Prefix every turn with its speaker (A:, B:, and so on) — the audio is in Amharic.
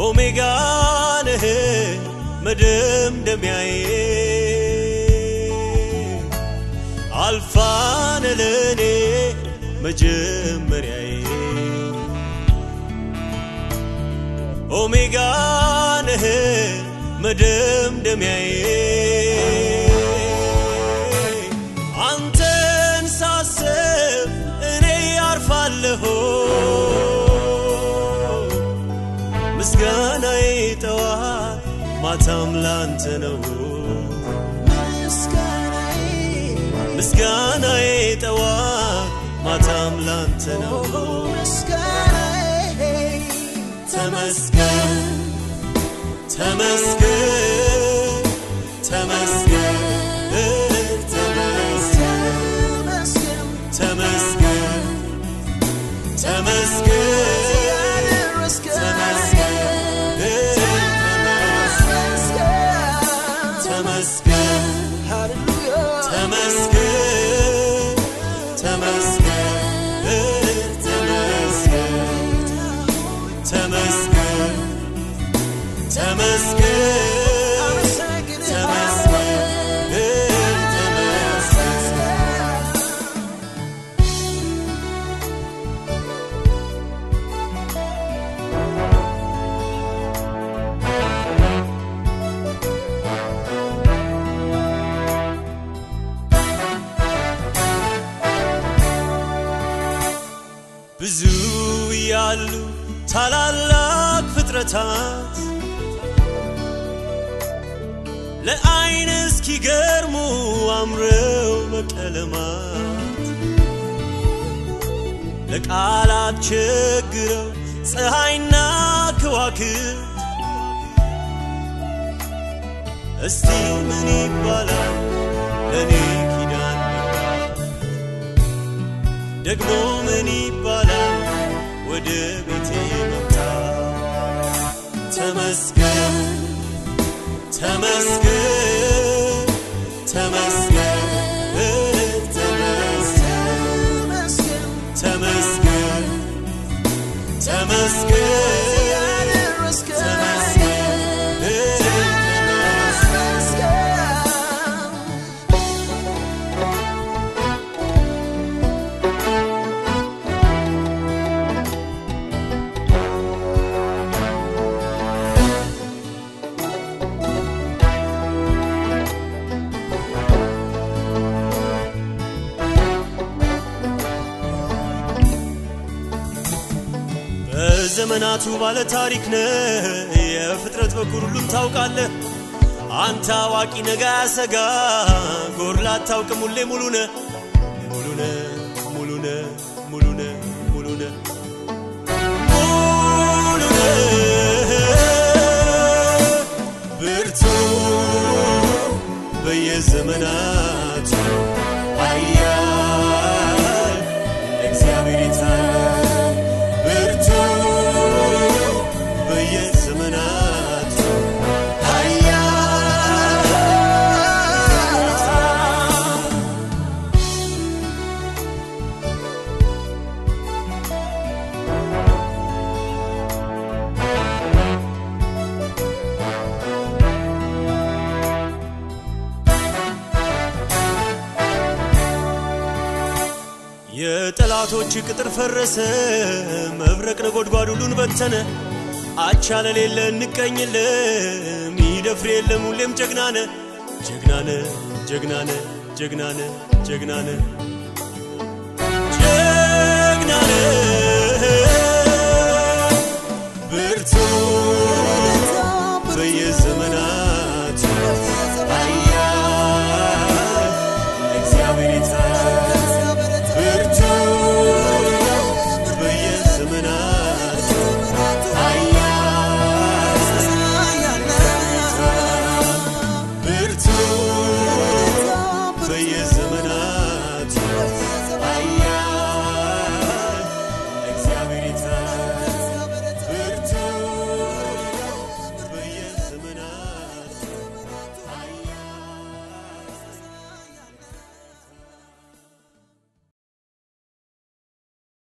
A: ኦሜጋ ነህ መደምደሚያዬ አልፋ ነህ ለኔ መጀመሪያዬ ኦሜጋ ነህ መደምደሚያዬ አንተን ሳስብ እኔ ያርፋለሁ ምስጋናዬ ጠዋት ማታም ላንተ ነው ምስጋናዬ ጠዋት ማታም ላንተ ነው ተመስገን ተመስገን ተመስገን ተመስገን ተመስገን ተመስገን ተመስገን ተመስገን ተመስገን ተመስገን ተመስገን ተመስገን ብዙ ያሉ ታላላቅ ፍጥረታት ለአይን እስኪገርሙ አምረው በቀለማት ለቃላት ቸግረው ፀሐይና ከዋክብት እስቲ ምን ይባላል ለእኔ ኪዳን መግባት ደግሞ ምን ይባላል ወደ ቤቴ መምጣት ተመስገን ተመስገን ተመስገን ተመስገን ተመስገን በዘመናቱ ባለ ታሪክ ነህ የፍጥረት በኩር ሁሉም ታውቃለህ አንተ አዋቂ ነጋ ያሰጋ ጎርላ አታውቅም ሁሌ ሙሉ ነህ ሙሉ ነህ ሙሉ ነህ ሙሉ ነህ ሙሉ ነህ ሙሉ ነህ ብርቱ በየዘመናቱ ኃያል እግዚአብሔር የታለ ብርቱ በየዘመናቱ ኃያል የጠላቶች ቅጥር ፈረሰ፣ መብረቅ ነጎድጓድ ሁሉን በተነ። አቻ ለሌለ እንቀኝለ ሚደፍር የለም ሁሌም ጀግናነ ጀግናነ ጀግናነ ጀግናነ ጀግናነ